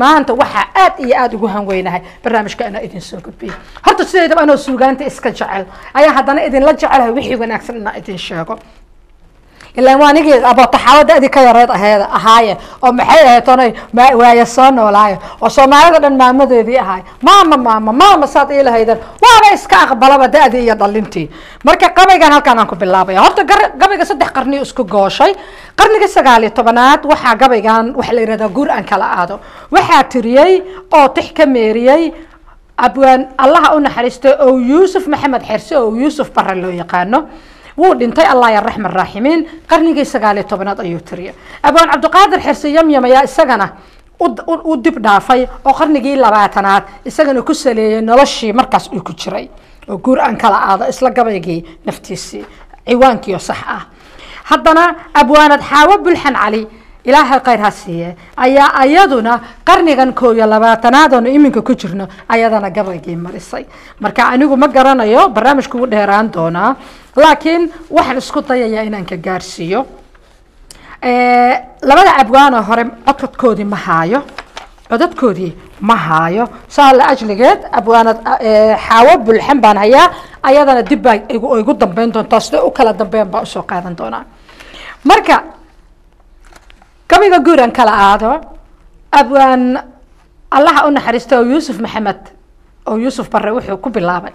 maanta waxaa aad iyo aada ugu hanweynahay barnaamijka inaa idin soo gudbiyo horta sideedaba anoo suugaanta iska jecel ayaa haddana idinla jecelahay wixii wanaagsan inaa idin sheego ilaan waa anigii abootaxaawada adi ka yareed aheed ahaaye oo maxay ahayd onay waaya soo noolaayo oo soomaalida dhan maamadeedii ahaay maama maama maama saad ii lahaydan waaba iska aqbalaba da-dii iyo dhalintii marka qabaygan halkaan aan ku bilaabaya horta gabayga saddex qarni isku gooshay qarniga sagaal iyo tobanaad waxaa gabaygan waxa la yihahdaa guur aan kala aado waxaa tiriyey oo tix ka meeriyey abwaan allaha u naxariistay oo yuusuf maxamed xerse oo yuusuf bare loo yaqaano wuu dhintay allah ya raxman raaximiin qarnigii sagaaliyo tobanaad ayuu tiriya abwaan cabdiqaadir xirse yamyam ayaa isagana u dib dhaafay oo qarnigii labaatanaad isagana ku saleeyay noloshii markaas uu ku jiray oo guur aan kala aado isla gabaygii naftiisii ciwaankiio sax ah haddana abwaanad xaawo bulxan cali ilaahay khayr ha siiye ayaa ayaduna qarnigan koo iyo labaatanaad oonu iminka ku jirno ayadana gabaygii marisay marka anigu ma garanayo barnaamijku ugu dheeraan doonaa laakiin waxaan isku dayayaa inaan ka gaarsiiyo labada abwaanoo hore codkodkoodii ma haayo codadkoodii ma haayo saa la ajligeed abwaanad xaawo bulxan baan hayaa ayadana dib baa igu dambeyn doontaa sida u kala dambeyn baa usoo qaadan doonaa marka gabayga guuran kala aado abwaan allaha u naxariista oo yuusuf maxamed oo yuusuf bare wuxuu ku bilaabay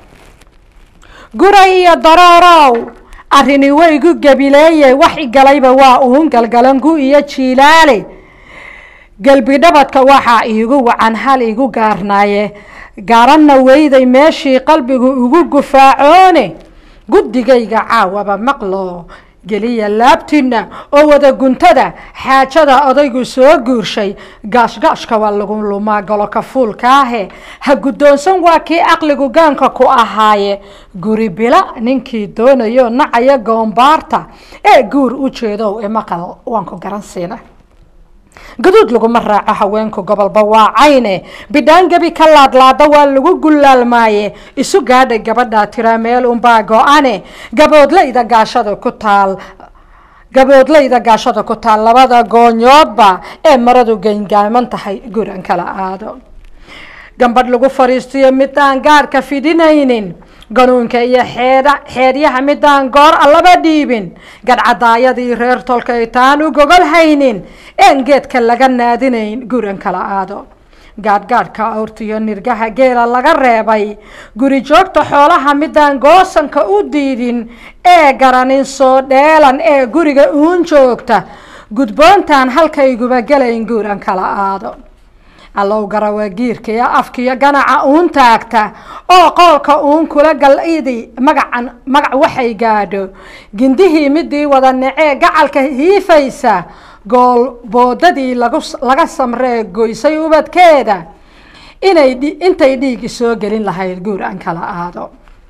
guray iyo daroorow arrini waygu gabileeye wax igalayba waa uun galgalangu iyo jiilaale gelbidhabadka waxaa iigu wacan hal igu gaarnaaye garanna weyday meeshii qalbigu ugu gufaacoone guddigayga caawaba maqlo geliya laabtina oo wada guntada xaajada odaygu soo guurshay gaashgaashka waa lagu lumaa goloka fuulkaahe ha guddoonsan waa kii aqligu gaanka ku ahaaye guri bila ninkii doonayo nacaya goombaarta ee guur u jeedow ee maqal waan ku garan siina gaduud laguma raaco haweenku gobolba waa cayne bidhaan gebi ka laadlaada waa lagu gullaalmaaye isu gaadhay gabadhaa tiraa meel unbaa go-ane gaboodlayda gaashada ku taal gaboodlayda gaashada ku taal labada goonyoodba ee maradu geyngaaman tahay guran kala aado gambadh lagu fadhiistiyo midaan gaadhka fidinaynin ganuunka iyo xeedha xeedyaha midaan goor allaba dhiibin gadhcadaayadii reer tolkay taan u gogol haynin een geedka laga naadinayn guran kala aado gaadhgaadhka awrtiyo nirgaha geela laga reebay guri joogta xoolaha midaan goosanka u diidin ee garanin soo dheelan ee guriga uun joogta gudboontaan halkayguba gelayn guuran kala aado allow garawa giirka iyo afkiyo ganaca uun taagta oo qoolka uun kula galidi magacan magac waxay gaadho gindihii midii wada nacee gacalka hiifaysa gool boodadii lagu laga samree goysay ubadkeeda inay intay dhiigi soo gelin lahayd guur aan kala aado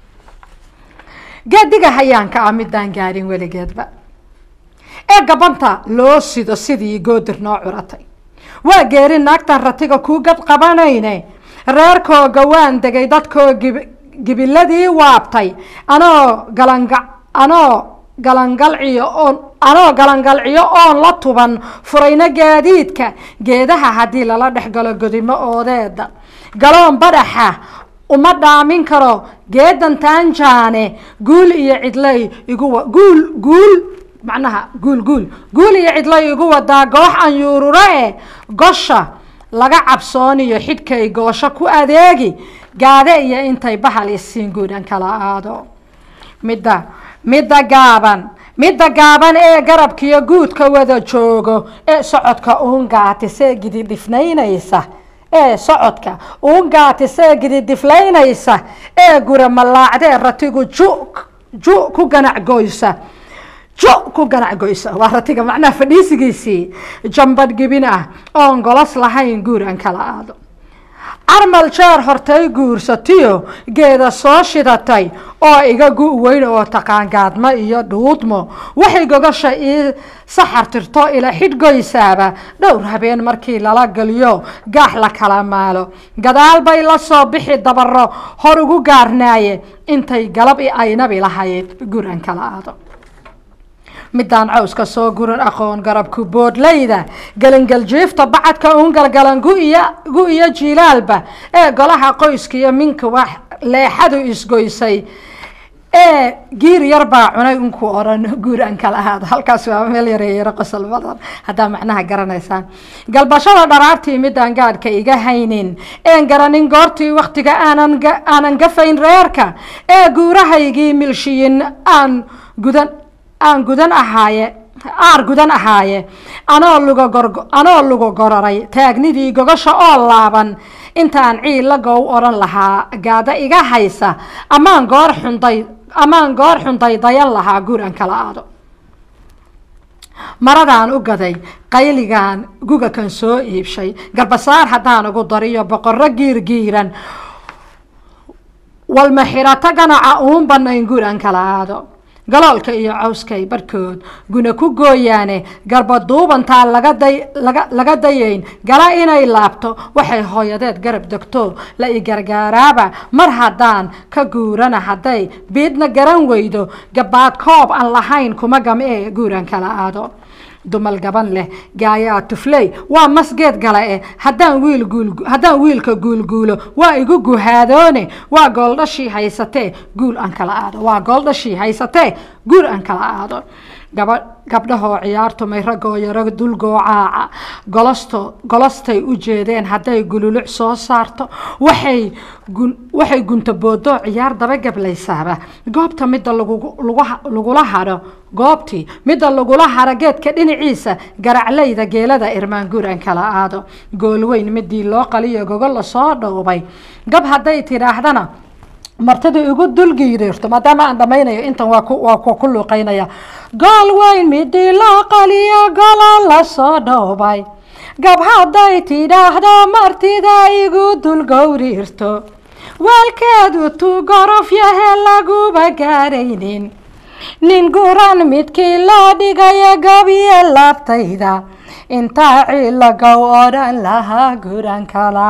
geediga hayaanka ah midaan gaadhin weligeedba ee gabanta loo sido sidii goodir noo curatay waa geeri naagtan ratiga kuu gad qabanayne reerkooga waan degay dadkoo gibiladii waabtay anoo galanga anoo galangalciyo oon anoo galangalciyo oon la tuban furayno gaadiidka geedaha haddii lala dhex galo godimo oodeeda galoon badhaxa uma dhaamin karo geedan taanjaane guul iyo cidlay iguwa guul guul macnaha guul guul guul iyo cidlay igu wadaa goox aan yuururo e gosha laga cabsooniyo xidhkay goosho ku adeegi gaade iyo intay bahal isiin guudhan kala aado midda midda gaaban midda gaaban ee garabkiyo guudka wada joogo ee socodka uun gaatisee gididhifnaynaysa ee socodka uun gaatisee gididhiflaynaysa ee gura mallaacdee ratigu ju ju ku ganac goysa jo ku ganac goysa waa ratiga macnaha fadhiisigiisii jambadh gibin ah oon golos lahayn guur aan kala aado carmal jeer hortay guursatiyo geeda soo shidatay oo iga gu weyn oo taqaan gaadmo iyo dhuudmo waxay gogasha ii saxar tirto ila xidhgoysaaba dhowr habeen markii lala geliyo gaax la kala maalo gadaal bay la soo bixi dabaro hor ugu gaarnaaye intay galab i aynabi lahayd guur aan kala aado midaan cawska soo guran aqoon garabku boodlayda gelingaljiifta bacadka uun galgalan gu-iyo gu-iyo jiilaalba ee golaha qoyska iyo minka wax leexadu isgoysay ee giir yar baa cunay unkuu odhan guur aan kala ahaado halkaas waa meel yareeyaro qosol badan haddaa macnaha garanaysaan galbashada dharaartii midaan gaadhka iga haynin een garanin goortii waktiga aanan aanan gafayn reerka ee guurahaygii milshiyin aan gudan aan gudan ahaaye aar gudan ahaaye anoo luga gor anoo luga gororay taagnidii gogasha oo laaban intaan ciilla gow odhan lahaa gaada iga haysa amaan goor xunday amaan goor xunday dayan lahaa guur aan kala aado maradaan u gaday qayligaan guga kan soo iibshay garbasaar haddaan ugu dariyo boqorro giirgiiran walma xirato ganaca uun banayn guur aan kala aado galoolka iyo cawskay barhkood guna ku gooyaane garba duubantaa laga day laga laga dayayn gala inay laabto waxay hooyadeed garab degto la i gargaaraaba mar haddaan ka guurana hadday biidna garan weydo gabaad koob aan lahayn kuma gam ee guuraan kala aado dumal gaban leh gaayaa tufley waa masgeed gala eh haddaan wiil guul haddaan wiilka guulguulo waa igu guhaadoone waa gooldhashii haysatee guul aan kala aado waa gooldhashii haysatee guul aan kala aado gaba gabdhahoo ciyaartumay raggoo yaro dulgoocaaca golosto golostay u jeedeen hadday gululuc soo saarto waxay gun waxay gunta boodoo ciyaar daba gablaysaaba goobta midda lagu lagula hadho goobtii midda lagula haro geedka dhinaciisa garaclayda geelada irmaan guur aan kala aado goolweyn midii loo qaliyo gogo lasoo dhowbay gab hadday tidhaahdana martida igu dulgiiriirto maadaama aan dhamaynayo intan waa waa ku luuqeynaya gool weyn midii loo qaliyo golo lasoo dhowbay gab hadday tidhaahdo martida igu dulgowriirto waalkeedu tu gorof yahe laguba gaaraynin nin guran midkii loo dhigayo gabiye laabtayda intaa ciilagow odhan lahaa guran kala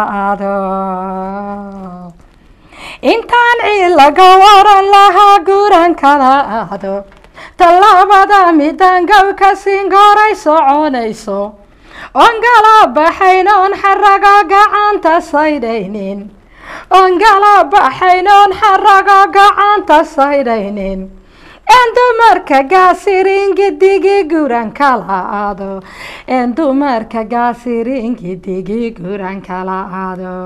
ado intaan ciilaga waran lahaa guran kala aado tallaabada midaan gabka singoray soconayso oon gala baxayn oon xaraga gacanta saydhaynin oon gala baxayn oon xaraga gacanta saydhaynin en dumarka gaasiringidigi guran kala aado en dumarka gaasiringidigi guran kala aado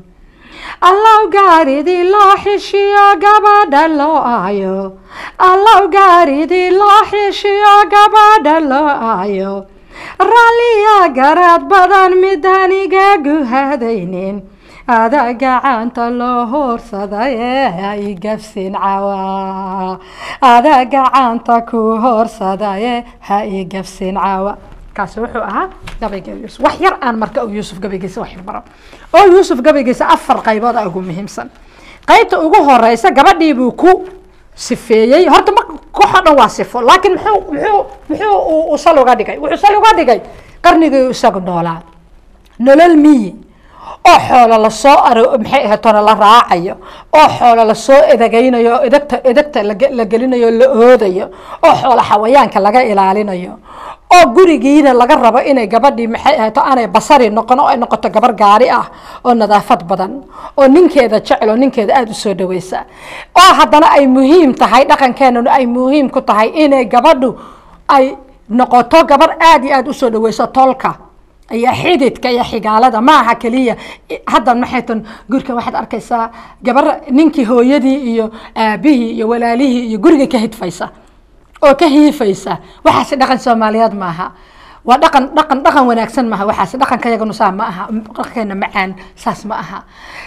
allow gaaridii loo xishiyo gabadha loo aayo allow gaaridii loo xishiyo gabadha loo aayo raalliya garaad badan midaan iga guhadaynin ada gacanta loo hoorsaday ee ha i gafsin cawa ada gacanta ku hoorsaday ee ha i gafsin cawa kaasi wuxuu ahaa gabayga yuusuf wax yar aan marka yuusuf gabaygiisa wax yar baro oo yuusuf gabaygiisa afar qaybood a ugu muhiimsan qaybta ugu horeysa gabadhii buu ku sifeeyey horta ma koxo dhan waa sifo laakiin muxuu muxuu muxuu uu sal uga dhigay wuxuu sal uga dhigay qarnigii isagu noolaa nolol miyi oo xoolo lasoo aro maxay ahaatona la raacayo oo xoolo lasoo edagaynayo oo edagta edagta la gelinayo la oodayo oo xoolo xawayaanka laga ilaalinayo oo gurigiina laga rabo inay gabadhii maxay ahaato aanay basari noqon oo ay noqoto gabar gaari ah oo nadaafad badan oo ninkeeda jecel oo ninkeeda aada u soo dhaweysa oo haddana ay muhiim tahay dhaqankeenuna ay muhiim ku tahay inay gabadhu ay noqoto gabar aada iyo aada usoo dhaweyso tolka iyo xididka iyo xigaalada ma aha keliya hadda maxay tan gurika waxaad arkaysaa gabar ninkii hooyadii iyo aabihii iyo walaalihii iyo guriga ka hidfaysa oo ka hiifaysa waxaasi dhaqan soomaaliyeed maaha waa dhaqan dhaqan dhaqan wanaagsan maaha waxaasi dhaqanka yaganu saa ma aha dhaqankeena macaan saas ma aha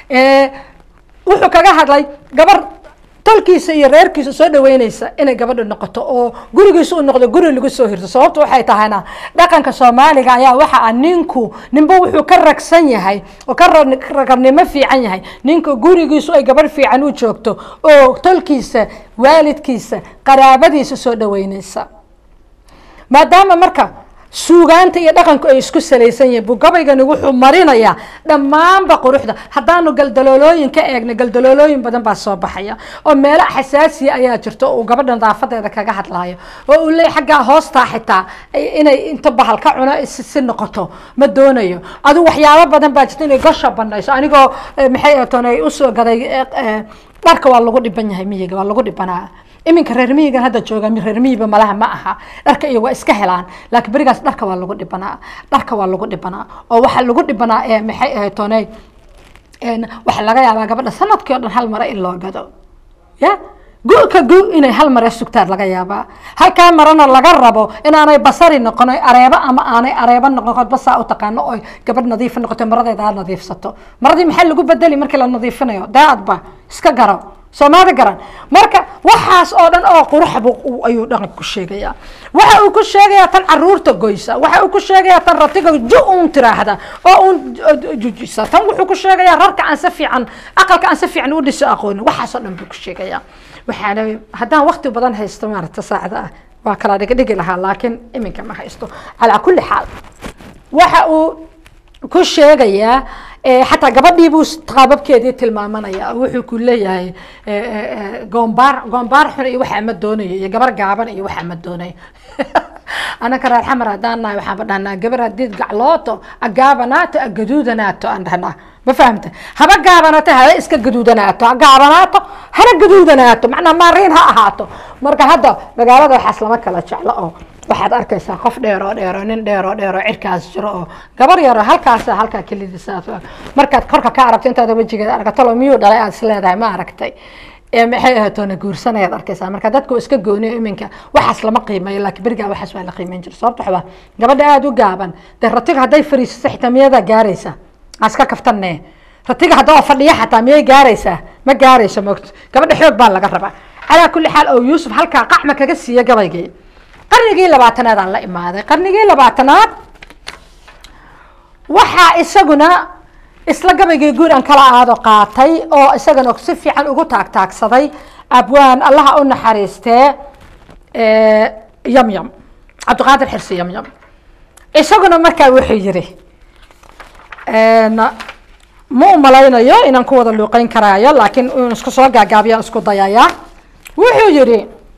wuxuu kaga hadlay gabar tolkiisa iyo reerkiisa soo dhaweyneysa inay gabadha noqoto oo gurigiisa u noqdo guri lagu soo hirto sababta waxay tahayna dhaqanka soomaaliga ayaa waxa ah ninku ninba wuxuu ka ragsan yahay oo ka ragarnimo fiican yahay ninka gurigiisu ay gabarh fiican u joogto oo tolkiisa waalidkiisa qaraabadiisa soo dhaweyneysa maadaama marka suugaanta iyo dhaqanku ay isku salaysan yihiin buu gabaygani wuxuu marinayaa dhammaanba quruxda haddaanu galdaloolooyin ka eegna galdaloolooyin badan baa soo baxaya oo meelo xasaasiya ayaa jirta oo uu gabadha nadaafadeeda kaga hadlaayo oo uu leeyahy xaggaa hoostaa xitaa inay inta bahal ka cuno si noqoto ma doonayo adigu waxyaabo badan baa jirta inay gosha banayso anigoo maxay atoon ay usoo gaday dharka waa lagu dhiban yahay miyiga waa lagu dhibanaa iminka reer miyigan hadda jooga reer miyiba malaha ma aha dharka iyo waa iska helaan laakiin berigaas dharka waa lagu dhibanaa dharka waa lagu dhibanaa oo waxaa lagu dhibanaa ee maxay ahayd tooney waxaa laga yaabaa gabadha sanadkii o dhan hal mare in loo gado ya gu-ka gu inay hal mare sugtaan laga yaabaa halkaa marana laga rabo inaanay basari noqon areebo ama aanay areebo noqon basaa u taqaano oy gabadh nadiifa noqoto maradeeda aad nadiifsato maradii maxaa lagu bedeli markii la nadiifinayo daadba iska garo soomaali garan marka waxaas oo dhan oo quruxbu ayuu dhaqanka ku sheegayaa waxa uu ku sheegayaa tan caruurta goysa waxa uu ku sheegayaa tan ratiga ju uun tiraahda oo uun jujisa tan wuxuu ku sheegayaa rarka aan si fiican aqalka aan si fiican u dhiso aqoonin waxaas oo dhan buu ku sheegayaa waxaana haddaan waqti badan haysto maaragta saacada ah waa kala dhigdhigi lahaa laakiin iminka ma haysto calaa kulli xaal waxa uu ku sheegayaa xataa gabadhii buu qaababkeedii tilmaamanaya wuxuu ku leeyahay goombaar goombaar xun iyo waxa ma doonayo iyo gabar gaaban iyo waxa ma doonayo anaka reer xamar haddaan nahay waxaanba dhahnaa gabar haddii gaclooto agaabanaato agaduudanaato aan dhahnaa ma fahamta haba gaabanaato haba iska gaduudanaato ha gaabanaato hana gaduudanaato macnaa maariin ha ahaato marka hadda magaalada waxaas lama kala jeclo oo waxaad arkaysaa qof dheeroo dheero nin dheeroo dheero cirkaas jiro oo gabar yaro halkaas halkaa kelidisaas markaad korka ka aragto intaad wejigeeda aragtalo miyuu dhalay aad is leedahay ma aragtay maxay ahatoona guursanayaad arkaysaa marka dadka iska gooniyo iminka waxaas lama qiimeeyo laakiin berigaa waxaas waa la qiimeyn jira sababta waxbaa gabadha aada u gaaban dee ratiga hadday fariisato xitaa miyadaa gaaraysa aan iska kaftanne ratiga hadda oo fadhiya xataa miyay gaaraysaa ma gaarayso mogto gabadha xoog baa laga rabaa calaa kulli xaal oo yuusuf halkaa qacma kaga siiya gabaygii qarnigii labaatanaad aan la imaaday qarnigii labaatanaad waxaa isaguna isla gabaygii guur aan kala aado qaatay oo isagana si fiican ugu taagtaagsaday abwaan allaha u naxariistee yamyam cabdiqaadir xirsi yamyam isaguna markaa wuxuu yiri ma u malaynayo inaan ku wada luuqeyn karaayo laakiin in isku soo gaagaabiyaan isku dayayaa wuxuu yidhi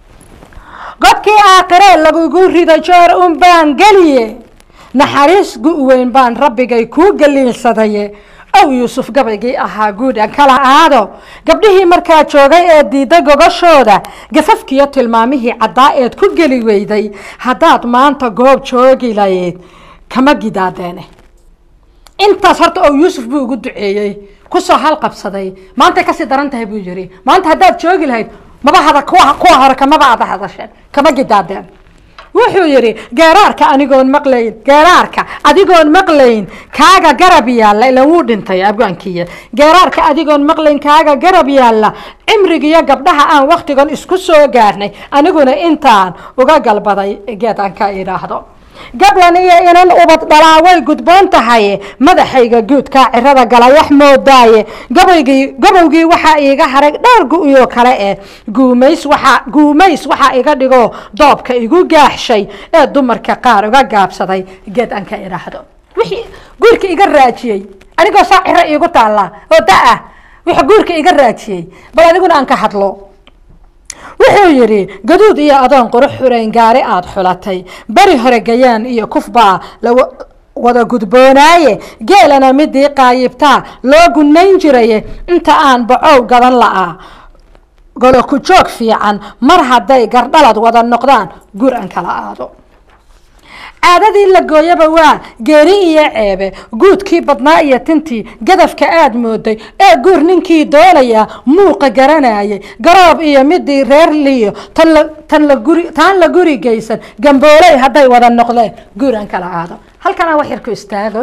godkii aakhire lagugu rido joor un baan geliye naxariis gu-weyn baan rabbigay kuu galiinsadaye ow yuusuf gabaygii ahaa guud aan kala aado gabdhihii markaa joogay ee diiday gogashooda gafafkiyo tilmaamihii caddaa eed ku geli weyday haddaad maanta goob joogi layd kama gidaadeene intaas horta oo yuusuf buu ugu duceeyey kusoo halqabsaday maantay kasii daran tahay buu yiri maanta haddaad joogi lahayd maba hada kuwa kuwa hore kamaba ada hadasheen kama gidaadeen wuxuu yidhi geeraarka anigoon maqlayn geeraarka adigoon maqlayn kaaga garab yaalla ila wuu dhintay abgaankiya geeraarka adigoon maqlayn kaaga garab yaalla cimrigiyo gabdhaha aan waktigan isku soo gaarnay aniguna intaan uga galbaday geed aan ka idhaahdo gablan iyo inan ubad dhalaa way gudboon tahay madaxayga guudkaa cirada galayax moodaaye gabaygii gabowgii waxaa iiga haray dhowr gu-iyo kale eh guumays waxaa guumays waxaa iga dhigo doobka igu gaaxshay ee dumarka qaar uga gaabsaday geed aan ka idhaahdo wixii guurka iga raajiyey anigoo saa ciro iigu taallaa oo da-ah wixii guurka iga raajiyey bal aniguna aan ka hadlo wuxuu yidhi gaduud iyo adoon qurux xurayn gaari aada xulatay beri hore gayaan iyo kufbaa la wada gudboonaaye geelana midii qaayibtaa loo gunayn jiraye inta aan bacow gadan la'aa golo ku joog fiican mar hadday gardhalad wada noqdaan guur aan kala aado caadadii la gooyaba waa geeri iyo ceebe guudkii badnaa iyo tintii gadafka aada mooday ee guur ninkii doonaya muuqa garanayay garoob iyo midii reer liyo tan la tan la guri taan la guri geysan gambooley hadday wada noqdeen guur aan kala aado halkanaa wax yar ku istaago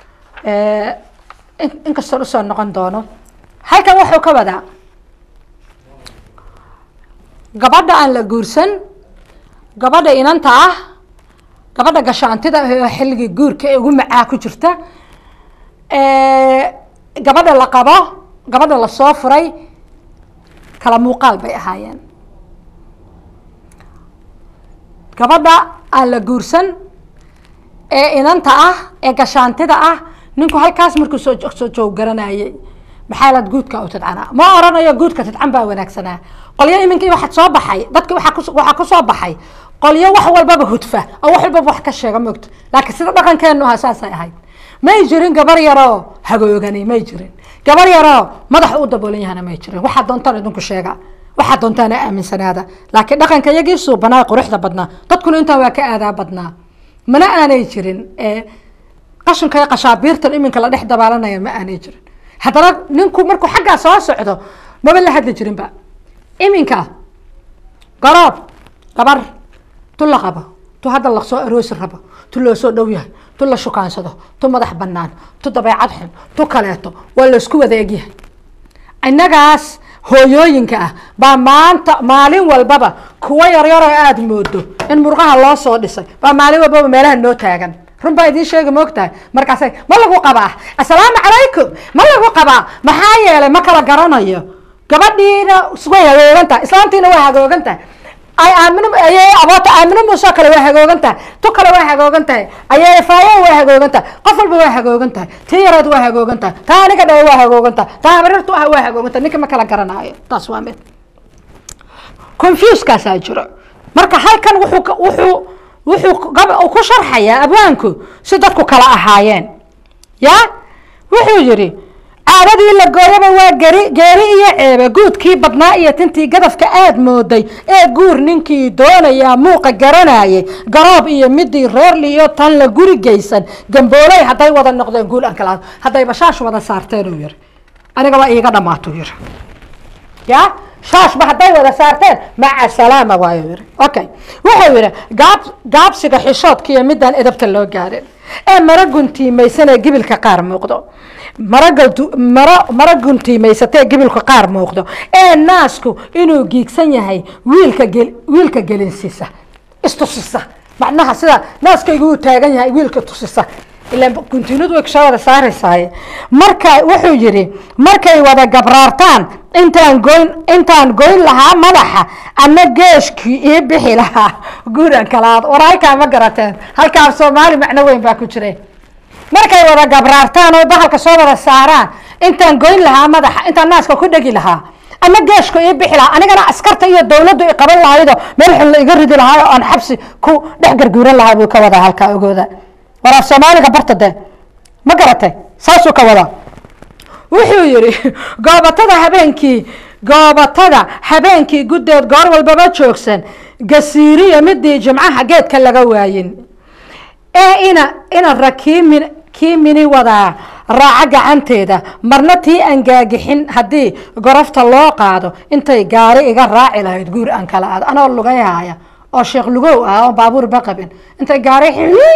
inkastoon usoo noqon doono halkan wuxuu ka wadaa gabadha aan la guursan gabadha inanta ah gabadha gashaantida oo xilligii guurka ee ugu macaa ku jirta gabadha la qabo gabadha lasoo furay kala muuqaal bay ahaayeen gabadha aan la guursan ee inanta ah ee gashaantida ah ninku halkaas markuu soo soo joog garanayay maxaa laad guudka u tidcanaa ma oranayo guudka tidcan baa wanaagsanaa qolyo iminkii waxaad soo baxay dadki waaa ku waxaa kusoo baxay qolyo wax walbaba hudfa oo wax walbaba wax ka sheega moogto laakiin sida dhaqankeenu aha saasay ahayd may jirin gabar yaroo hagoogani may jirin gabar yaroo madaxa u daboolan yahana may jirin waxaa doontaan idinku sheega waxaa doontaana aaminsanaada laakiin dhaqanka iyagii suubanaa quruxda badnaa dadkuna intaa waa ka aadaa badnaa mana aanay jirin qashinka iyo qashaabiirtan iminka la dhex dabaalanaya ma aanay jirin haddana ninku markuu xaggaa soo socdo maba la hadli jirinba iminka garoob gabar tu la qabo tu hadda lasoo aroosi rabo tu loo soo dhow yahay tu la shukaansado tu madax banaan tu dabeecad xun tu kaleeto waa laysku wada egyahay innagaas hooyooyinka ah baa maanta maalin walbaba kuwa yaryaroo aada moodo in murqaha loo soo dhisay baa maalin walbaba meelaha noo taagan run baa idiin sheega moogtahay markaasay ma lagu qabaa assalaamu calaykum ma lagu qabaa maxaa yeelay ma kala garanayo gabadhiina way hagoogan tahay islaantiina way hagoogan tahay ay aamin ayay aboota aamino muusoo kale waa hagoogan tahay tu kale waa hagoogan tahay ayay faayo waa hagoogan tahay qof walba waa hagoogan tahay tii yareed waa hagoogan tahay taa aniga dhawe waa hagoogan tahay taa habarirtu ah waa hagoogan tahay ninka ma kala garanaayo taas waa mid confusekaasaa jiro marka halkan wuxuu wuxuu wuxuu ku sharxayaa abwaanku si dadku kala ahaayeen ya wuxuu yidhi caadadii la gooyaba waa geri geeri iyo ceebe guudkii badnaa iyo tintii gadafka aad mooday ee guur ninkii doonayaa muuqa garanayay garoob iyo midii reerli iyo tan la guri geysan gambooley hadday wada noqdeen guul aan kala haddayba shaash wada saarteen uu yiri aniga waa iiga dhamaatuu yiri ya shaashba hadday wada saarteen maca salaama waayo yiri okay wuxuu yidhi gaab gaabsiga xishoodka iyo midaan edabta loo gaarin ee mara guntiimaysan ee gibilka qaar muuqdo mara mara guntiimaysatee gibilka qaar muuqdo ee naasku inuu giigsan yahay wiilka wiilka gelinsiisa istusisa macnaha sida naaskaygu uu taagan yahay wiilka tusisa ilaan guntiinadu way kusoo wada saaraysaaye marka wuxuu yidhi markay wada gabraartaan intaan goyn intaan goyn lahaa madaxa ama geeshkii ii bixi lahaa guuran kalaad war halkaa ma garateen halkaa soomaali macno weyn baa ku jira markay wada gabraartaan oo bahalka soo wada saaraan intaan goyn lahaa madaxa intaan naaska ku dhegi lahaa ama geeshka ii bixi lahaa anigana askarta iyo dawladdu i qaban lahaydo meel xun la iga ridi lahaa oo aan xabsi ku dhex garguuran lahaa buu ka wadaa halkaa ogooda war af soomaaliga barta de ma garatay saasuu ka wadaa wuxuu yidhi goobatada habeenkii goobatada habeenkii guddeed goor walbaba joogsan gasiiriya midii jimcaha geedka laga waayin ee ina ina rakiimin kii mini wadaa raaca gacanteeda marna tii aan gaagixin haddii gorofta loo qaado intay gaari iga raaci lahayd guur aan kala aado anoo lugayhaya oo sheekh lugow ah oo baabuur ba qabin intay gaari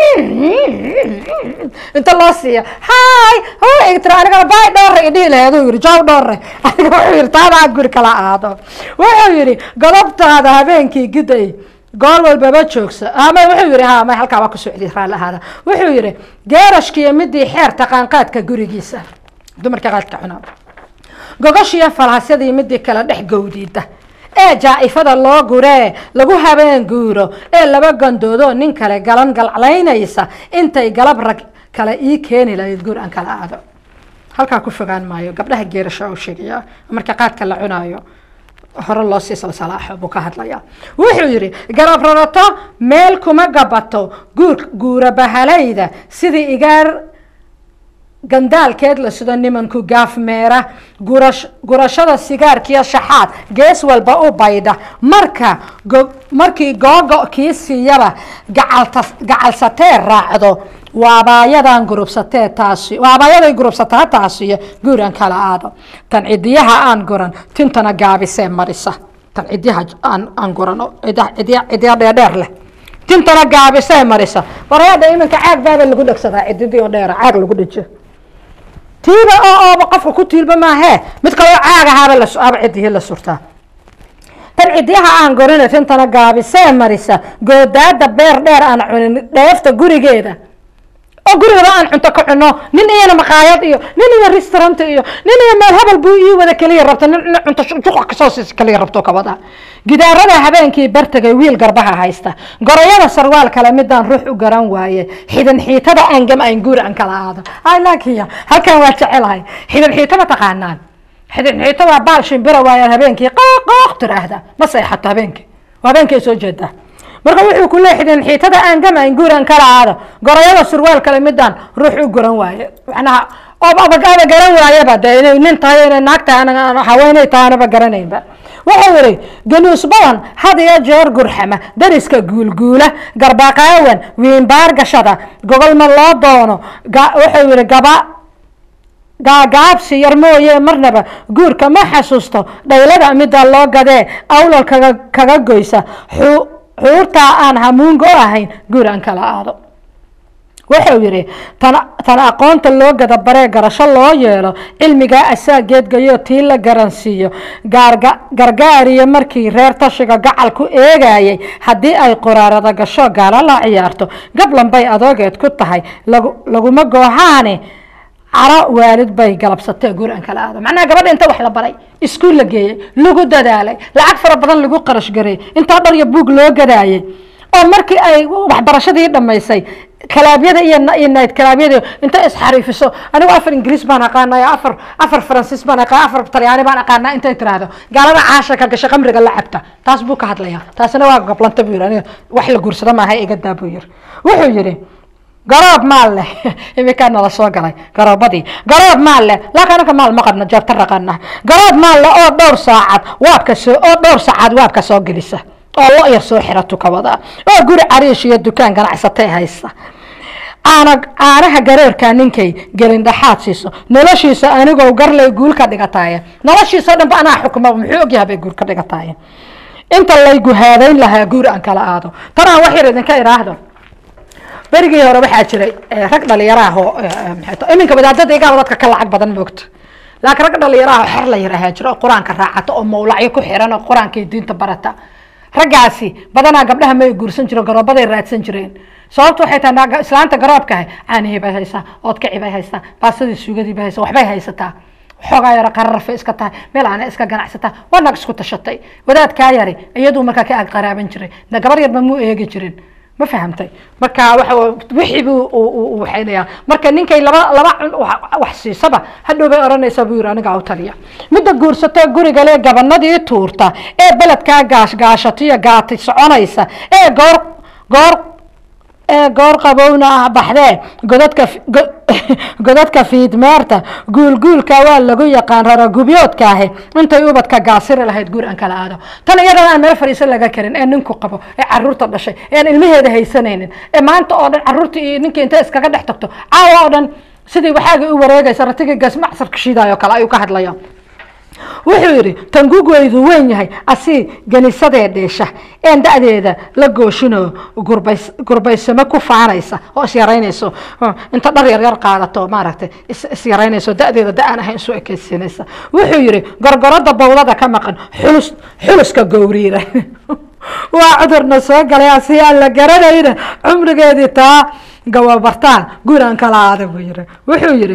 inta loo siiya hay tira anigana baay dhoore idhihi lahayd uu yidhi jaw dhoore aniga wuxuu yidhi taadaa guri kala aado wuxuu yidhi godobtaada habeenkii giday goor walbaba joogsa ama wuxuu yidhi ha ma halkaa waa ku socday raalli ahaada wuxuu yidhi geerashkiiyo midii xeer taqaanqaadka gurigiisa dumarka qaadka cunaa gogoshiyo falhasyadii midii kale dhex gowdiida ee jaa-ifada loo guree lagu habeen guuro ee laba gandoodo nin kale galan galclaynaysa intay galab rag kale ii keeni lahayd guur aan kala aado halkaa ku fogaan maayo gabdhaha geerasho u sheegaya marka qaadka la cunaayo hore loo sii salsalaaxo buu ka hadlayaa wuxuu yidhi garab rarato meel kuma gabato guur guura bahalayda sidii igaar gandaalkeed la sido nimanku gaafmeera gurash gurashada sigaarkiyo shaxaad gees walba u baydha marka markii googo kii siiyaba gacalta gacalsatee raacdo waabaayadan gurubsatee taasi waabaayaday gurubsataa taasiyo guuran kala aado tan cidiyaha aan guran tintana gaabisee marisa tan cidiyaha aan aan guran cidiya cidiya dheerdheer leh tintana gaabisee marisa warayada iminka caag baaba lagu dhegsadaa cididii oo dheera caag lagu dhejiyo tiiba oo ooba qofka ku tiilba maahee mid kaloo caag ahaaba laaba cidihii la surtaa tan cidiyaha aan gorina tintana gaabisee marisa goodaada beer dheer aan cunin dheefta gurigeeda oo gurigaba aan cunto ka cuno nin iyana maqaayad iyo nin iyo restaurant iyo nin iyo meel hebel buu ii wada keliya rabta nin nin cunto juqa kasoo siis keliya rabto kabada gidaarada habeenkii bartagay wiil garbaha haysta gorayada sarwaal kale midaan ruux u garan waaye xidan xiitada aan gam aan guur aan kala aado ay laakiin halkan waa jecelahay xidan xiita ma taqaanaan xidan xiita waa baal shimbira waayaan habeenkii qooq qooq tiraahda ma seexato habeenkii waa habeenkii soo jeedaa marka wuxuu ku leeyahay xidan xiitada aan gam aan guur aan kala aado gorayada sarwaal kale midaan ruux u garan waaye macnaha oo aba aba garan waayaba dee inay nin tahay inay naag tahay ana haweenay tahay anaba garanaynba wuxuu yidhi ganuus badan had iyo jeer gurxama dariska guulguula garbaqaawan wiinbaar gashada gogolma loo doono wuxuu yidhi gaba gaagaabsi yar mooye marnaba guurka ma xasuusto dhaylada midda loo gadee awlal kaga kaga goysa xuurtaa aan hamuungo ahayn guur aan kala aado wuxuu yidhi tan tan aqoonta loo gada baree garasho loo yeelo cilmigaa asaa geedgayo tii la garansiiyo gaarga gargaariyo markii reer tashiga gacal ku eegayay haddii ay qoraarada gasho gaala la ciyaarto gablan bay adoogeed ku tahay lagu laguma goohaane caro waalid bay galabsatee guur aan kala aado macnaha gabadha inta wax la baray iskuul la geeyey lagu dadaalay lacag fara badan lagu qarash gareeyey intaa dhar iyo buug loo gadaayay oo markii ay waxbarashadii dhamaysay kalaabyada iyo iyo nayd kalaabyada inta isxariifiso anigu afar ingiriis baan aqaanaya afar afar faransiis baan aqaan afar talyaani baan aqaanaa intay tiraahdo gaalada caasha ka gasha qamriga la cabta taas buu ka hadlaya taasina waa gablanta buu yiri aniga wax la guursado maaha iga daa buu yiri wuxuu yidhi garoob maal leh iminkaa nala soo galay garoobadii garoob maal leh laakiin anaka maal ma qabno jeebta raqana garoob maal leh oo dhowr saacad waabka soo oo dhowr saacad waabka soo gelisa oo lo yar soo xira tukabada oo guri cariish iyo dukaan ganacsatay haysta caana caanaha gareerkaa ninkay gelin dhaxaad siiso noloshiisa anigoo garley guul ka dhigataaye noloshiisa dhanba anaa xukuma muxuu ogyahay bay guur ka dhigataaye inta laygu haadayn lahaa guur aan kala aado tanaan wax yar idinka idhaahdo berigii hore waxaa jiray rag dhalinyaraah oo iminka wadaadada igaaba dadka ka lacag badan moogta laakiin rag dhalinyaraah oo xer la yar ahaa jira oo qur-aanka raacata oo mawlacyo ku xiran oo qur-aanka iyo diinta barata raggaasi badanaa gabdhaha may guursan jireen garoobaday raadsan jireen sababtu waxay tahay islaanta garoobkaah caanihii bay haysaa oodkacii bay haysaa baasadii suugadii bay haysaa waxbay haysataa xoogaa yaro qararafay iska tahay meel aana iska ganacsataa waa nag isku tashatay wadaadkaa yari iyaduu markaa ka ag qaraaban jiray de gabar yarba muu eegi jirin ma fahamtay marka waxa wixii buu waxaynayaa marka ninkay laba laba wax siisaba hadhow bay odhanaysaa buu yiri aniga u taliya midda guursatee guriga lee gabanadii tuurta ee beledkaa gaash gaashatiyo gaati soconaysa ee goor goor ee goor qabowna ah baxdee godadka godadka fiidmeerta guulguulka waa lagu yaqaan raragubyoodka ahi intay ubadka gaasiri lahayd guur aan kala aado tan iyadana aan meel fadhiiso laga karin ee ninku qabo ee caruurta dhashay ee aan ilmaheeda haysanaynin ee maanta oo dhan caruurta iyo ninkii intay iskaga dhex tagto caawa oo dhan sidii waxaagii u wareegaysa ratigii gaas macsarka shiidaayo kale ayuu ka hadlaya wuxuu yidhi tangugweydu weyn yahay asii ganisadee dheesha een da-deeda la gooshinoo gurbays gurbaysamo ku faanaysa oo isyaraynayso inta dhar yar yar qaadato maaragtay isyaraynayso da-deeda da-aan ahayn isu ekeysiinaysa wuxuu yidhi gorgorada bawdada ka maqan xulus xuluska gowriira waa cudurna soo galay asii aan la garanayna cumrigeedii taa gababartaan guuraan kala aada buu yidhi wuxuu yidhi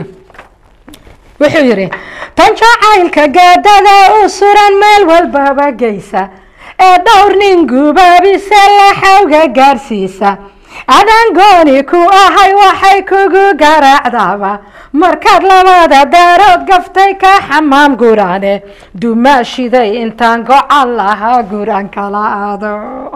wuxuu yidhi tan jacaylka gaadada u suran meel walbaba geysa ee dhowr nin gubaabise laxawga gaarsiisa adaan gooni ku ahay waxay kugu garaacdaaba markaad labada daarood gaftay ka xamaam guraane dumaashiday intaan gocan lahaa guran kala aado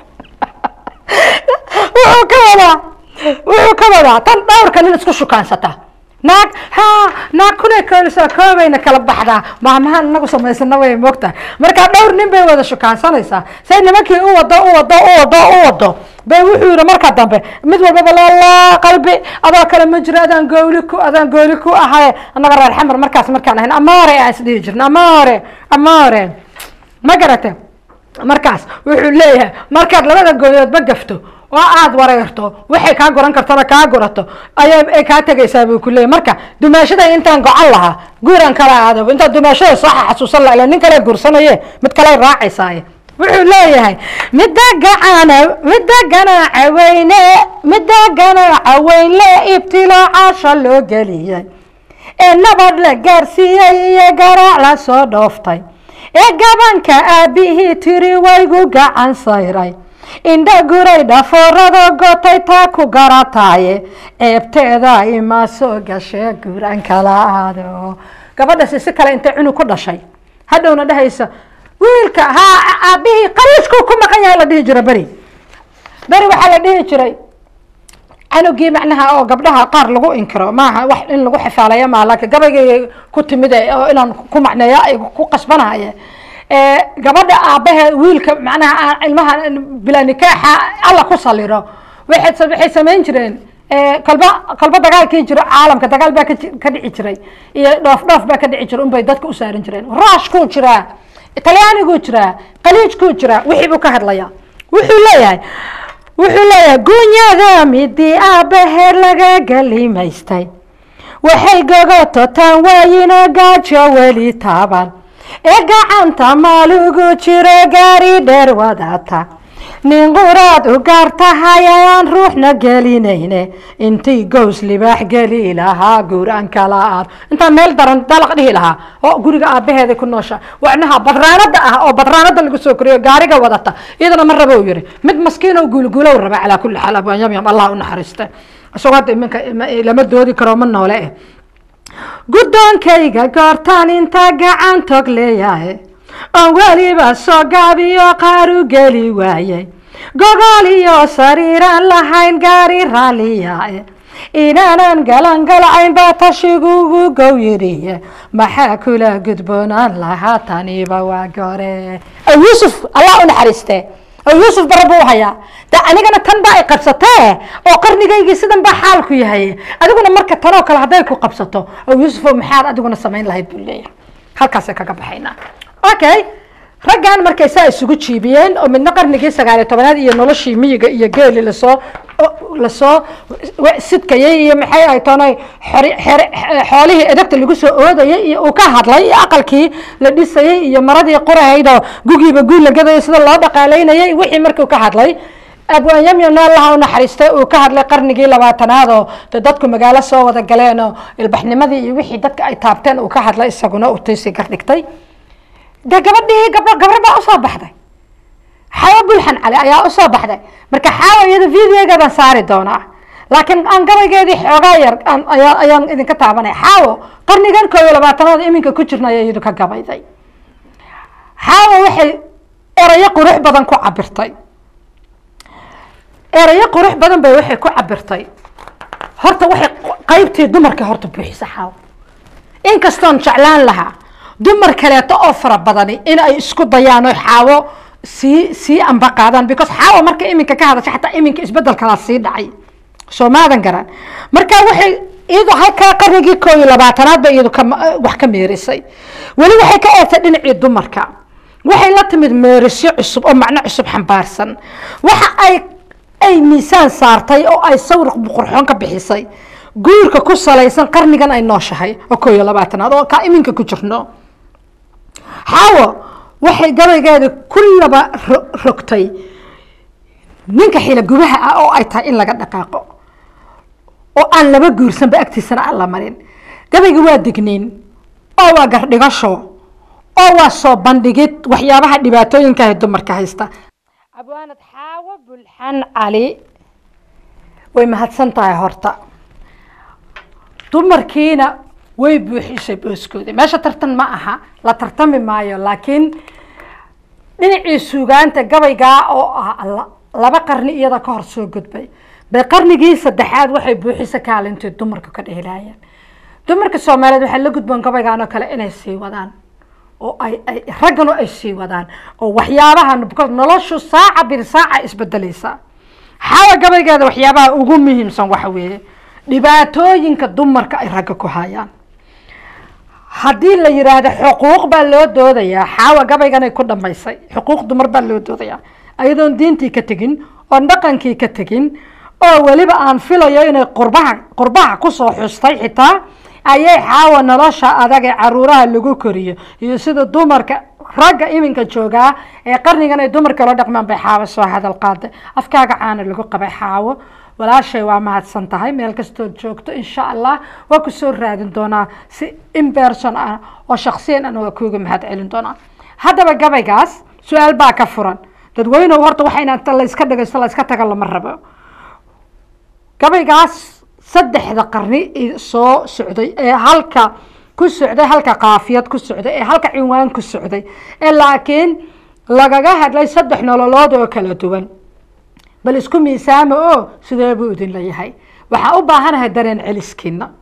wuxuu ka wadaa wuxuu ka wadaa tan dhowrka nin isku shukaansata naag ha naag kunay koolisaa koobayna kala baxdaa maamahan inagu samaysana way moogtahay markaa dhowr nin bay wada shukaansanaysaa say nimankii u wado u wado u wado u wado bay wuxuu yihi marka dambe mid walbaba lala qalbi adoo kale ma jiro adaan gooli ku adaan gooli ku ahaye annaga reer xamar markaas markaan ahayn amaore aan isdhihi jirna amaore amaore ma garate markaas wuxuu leeyahay markaad labada gooliyoodba gafto oo aada wareerto waxay kaa goran kartana kaa gorato ayaa kaa tegaysaa buu ku leeyay marka dumaashada intaan gocan lahaa guuraan kala aado intaa dumaashada soo xasuusan la nin kale guursanaye mid kale raacaysaaye wuxuu leeyahay midda gacana midda ganaaca weyne midda ganaaca weynle ibtiloo caasha loo geliyey ee nabad la gaarsiiyey iyo garaac la soo dhooftay ee gabanka aabbihii tiri waygu gacan sayray indha guray dhafoorada gotay taa ku garataaye ceebteeda ima soo gashee guran kala aado gabadhasi si kale intay cunug ku dhashay hadhowna dhehaysa wiilka haa aabbihii qaliishkuu ku maqan yahay la dhihi jira beri beri waxaa la dhihi jiray canugii macnaha oo gabdhaha qaar lagu inkiro maaha wax in lagu xifaalaya maaha laakiin gabaygay ku timid oo inaan ku macneeyo ay ku qasbanahaye gabadha aabbaheed wiilka macnaha ilmaha bilaa nikaaxa alla ku saliro waxay waxay samayn jireen kolba kolba dagaalkii jiro caalamka dagaal baa ka dhici jiray iyo dhoof dhoof baa ka dhici jiray unbay dadka u saarin jireen raashkuu jiraa talyaaniguu jiraa qaliijkuu jiraa wixii buu ka hadlayaa wuxuu leeyahay wuxuu leeyahay gunyada midii aabbaheed laga galimaystay waxay gogoto tan waayinoo gaajo weli taaban ee gacanta maalugu jiro gaari dheer wadata nin quraad u gaar tahay ayaan ruuxna gelinayne intii gows libaax geli lahaa guuraan kala aad intaan meel daran dalaq dhihi lahaa oo guriga aabbaheeda ku noosha wacnaha badraanada ah oo badraanada lagu soo koriyo gaariga wadata iyadana ma rabo yiri mid maskiin oo guulguulow raba calaa kulli xaal abaan yamyam allah u naxariista isagoo hadda iminka lama doodi karo ma noole eh guddoonkayga goortaan intaa gacan tog leeyahay oon weliba soo gaabiyo qaar u geli waayey gogol iyo sariiraan lahayn gaari raalliyae inaanan galangalcayn baa tashigugu gow yidhiye maxaa kula gudboonaan lahaa taniba waa gore yuusuf allah u naxariiste yuusuf bara buu hayaa de anigana tan baa ay qabsatee oo qarnigaygii sidan baa xaalku yahay adiguna marka tanoo kale hadday ku qabsato yuusufo maxaad adiguna samayn lahayd buu leeyahay halkaasay kaga baxaynaa okay raggan markay saa isugu jiibiyeen oo midna qarnigii sagaaliyo tobanaad iyo noloshii miyiga iyo geeli lasoo lasoo sidkayay iyo maxay ay toonay xoolihii edagta lagu soo oodayay iyo uu ka hadlay iyo aqalkii la dhisayay iyo maradii qurahaydoo gugiiba guul la gadayay sida loo dhaqaalaynayay wixii markuu ka hadlay abwaan yamyamna allaha u naxariistay uu ka hadlay qarnigii labaatanaad oo de dadku magaalo soo wada galeen oo ilbaxnimadii iyo wixii dadka ay taabteen uu ka hadlay isaguna uu tiisii gardhigtay de gabadhii gabdho gabar baa usoo baxday xaawo bulxan cali ayaa usoo baxday marka xaawo iyada videogeedaan saari doonaa laakiin aan gabaygeedii xoogaa yar ayaan idinka taabanay xaawo qarnigan koo iyo labaatanaad iminka ku jirna ayaa iyadu ka gabayday xaawo waxay erayo qurux badan ku cabirtay erayo qurux badan bay waxay ku cabirtay horta waxay qaybtii dumarka horta buuxisa xaawo inkastoon jeclaan lahaa dumar kaleeto oo fara badani in ay isku dayaan oo xaawo sii sii amba qaadaan because xaawo marka iminka ka hadasha xataa iminka isbedelkalaa sii dhacay soo maadan garan marka waxay iyadu halkaa qarnigii koo iyo labaatanaad ba iyadu wax ka meerisay weli waxay ka eegtay dhinacii dumarka waxay la timid meerisyo cusub oo macno cusub xambaarsan waxa ay ay miisaan saartay oo ay sawir qurxoon ka bixisay guurka ku salaysan qarnigan ay nooshahay oo koo iyo labaatanaad oo kaa iminka ku jirno xaawo waxay gabaygeeda kullaba rogtay ninka xila gubaha ah oo ay tahay in laga dhaqaaqo oo aan laba guursanba agtiisana aan la marin gabayga waa digniin oo waa gardhigasho oo waa soo bandhigid waxyaabaha dhibaatooyinkaah dumarka haysta abwaanad xaawo bulxan cali way mahadsan tahay horta dumarkiina way buuxisay booskoodii meesha tartan ma aha la tartami maayo laakiin dhinacii suugaanta gabaygaa oo ah laba qarni iyada ka hor soo gudbay bay qarnigii saddexaad waxay buuxisa kaalintii dumarka ka dheelaayeen dumarka soomaaliyeed waxaa la gudboon gabaygaan oo kale inay sii wadaan oo ay ay ragganu ay sii wadaan oo waxyaabahan because noloshu saaca bir saaca isbedelaysa xawa gabaygeeda waxyaabaha ugu muhiimsan waxa weeye dhibaatooyinka dumarka ay ragga ku hayaan haddii la yiraahdo xuquuq baa loo doodayaa xaawa gabayganay ku dhamaysay xuquuq dumar baa loo doodayaa ayadoon diintii ka tegin oon dhaqankii ka tegin oo weliba aan filayo inay qurbaha qurbaha kusoo xustay xitaa ayay xaawa nolosha adag ee caruuraha lagu koriyo iyo sida dumarka ragga iminka joogaa ee qarnigan ay dumarka la dhaqmaan bay xaawo soo hadal qaaday afkaaga caana lagu qabay xaawo walaashay waa mahadsan tahay meel kastood joogto insha allah waa ku soo raadin doonaa si imberson ah oo shaksiyan ana waa kuuga mahad celin doonaa haddaba gabaygaas su-aal baa ka furan dadweynehu horta waxa inaan layska dhagaysto layska taga lama rabo gabaygaas saddexda qarni soo socday ee halka ku socday halka kaafiyad ku socday ee halka cinwaan ku socday ee laakiin lagaga hadlay saddex nololood oo kala duwan bal isku miisaama oo sidee buu idin leeyahay waxaa u baahanahay dareen celiskiina